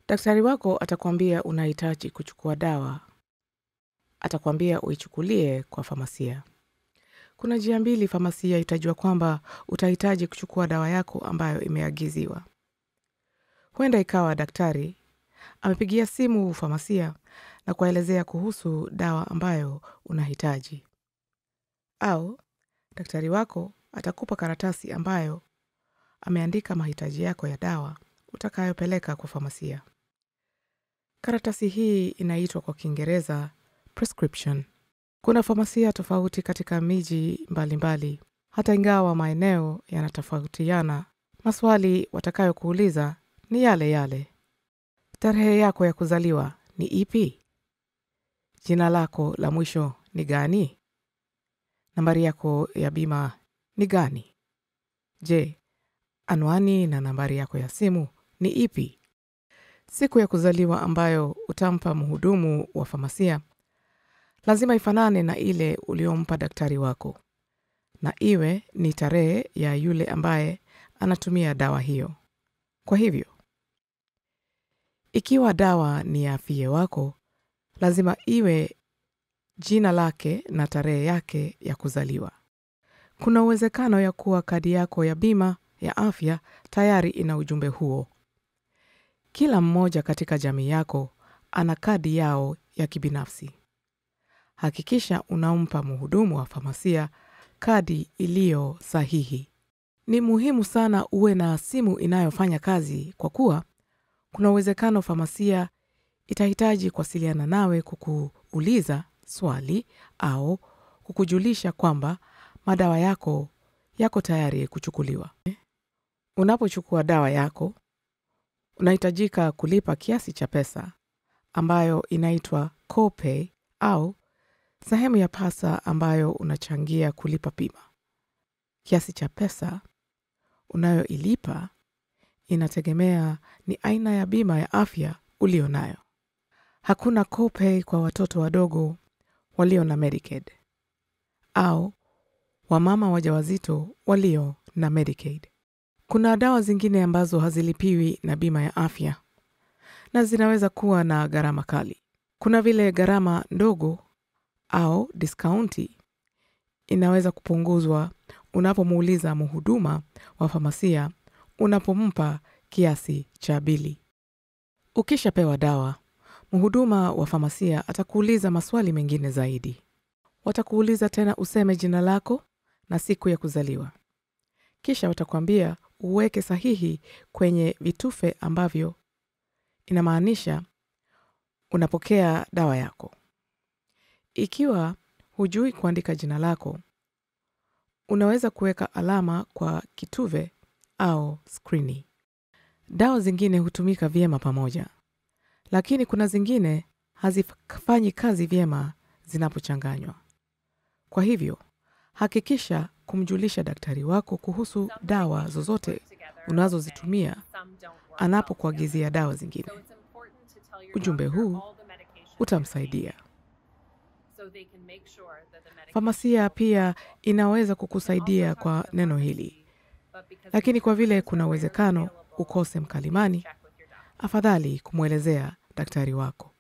Daktari wako atakwambia unahitaji kuchukua dawa, atakwambia uichukulie kwa famasia. Kuna njia mbili famasia itajua kwamba utahitaji kuchukua dawa yako ambayo imeagiziwa. Huenda ikawa daktari amepigia simu famasia na kuwaelezea kuhusu dawa ambayo unahitaji, au daktari wako atakupa karatasi ambayo ameandika mahitaji yako ya dawa utakayopeleka kwa famasia. Karatasi hii inaitwa kwa Kiingereza prescription. Kuna famasia tofauti katika miji mbalimbali. Hata ingawa maeneo yanatofautiana, maswali watakayokuuliza ni yale yale. Tarehe yako ya kuzaliwa ni ipi? Jina lako la mwisho ni gani? Nambari yako ya bima ni gani? Je, anwani na nambari yako ya simu ni ipi? Siku ya kuzaliwa ambayo utampa mhudumu wa famasia lazima ifanane na ile uliompa daktari wako, na iwe ni tarehe ya yule ambaye anatumia dawa hiyo. Kwa hivyo, ikiwa dawa ni ya afie wako, lazima iwe jina lake na tarehe yake ya kuzaliwa. Kuna uwezekano ya kuwa kadi yako ya bima ya afya tayari ina ujumbe huo. Kila mmoja katika jamii yako ana kadi yao ya kibinafsi. Hakikisha unampa mhudumu wa famasia kadi iliyo sahihi. Ni muhimu sana uwe na simu inayofanya kazi, kwa kuwa kuna uwezekano famasia itahitaji kuwasiliana nawe kukuuliza swali au kukujulisha kwamba madawa yako yako tayari kuchukuliwa. Unapochukua dawa yako, unahitajika kulipa kiasi cha pesa ambayo inaitwa copay au sehemu ya pasa ambayo unachangia kulipa bima. Kiasi cha pesa unayoilipa inategemea ni aina ya bima ya afya ulio nayo. Hakuna copay kwa watoto wadogo walio na Medicaid au wamama wajawazito walio na Medicaid. Kuna dawa zingine ambazo hazilipiwi na bima ya afya na zinaweza kuwa na gharama kali. Kuna vile gharama ndogo au diskaunti inaweza kupunguzwa unapomuuliza mhuduma wa famasia unapompa kiasi cha bili. Ukishapewa dawa, mhuduma wa famasia atakuuliza maswali mengine zaidi. Watakuuliza tena useme jina lako na siku ya kuzaliwa, kisha watakwambia uweke sahihi kwenye vitufe ambavyo inamaanisha unapokea dawa yako. Ikiwa hujui kuandika jina lako, unaweza kuweka alama kwa kituve au skrini. Dawa zingine hutumika vyema pamoja, lakini kuna zingine hazifanyi kazi vyema zinapochanganywa. Kwa hivyo, hakikisha kumjulisha daktari wako kuhusu dawa zozote unazozitumia anapokuagizia dawa zingine. Ujumbe huu utamsaidia. Famasia pia inaweza kukusaidia kwa neno hili, lakini kwa vile kuna uwezekano ukose mkalimani, afadhali kumwelezea daktari wako.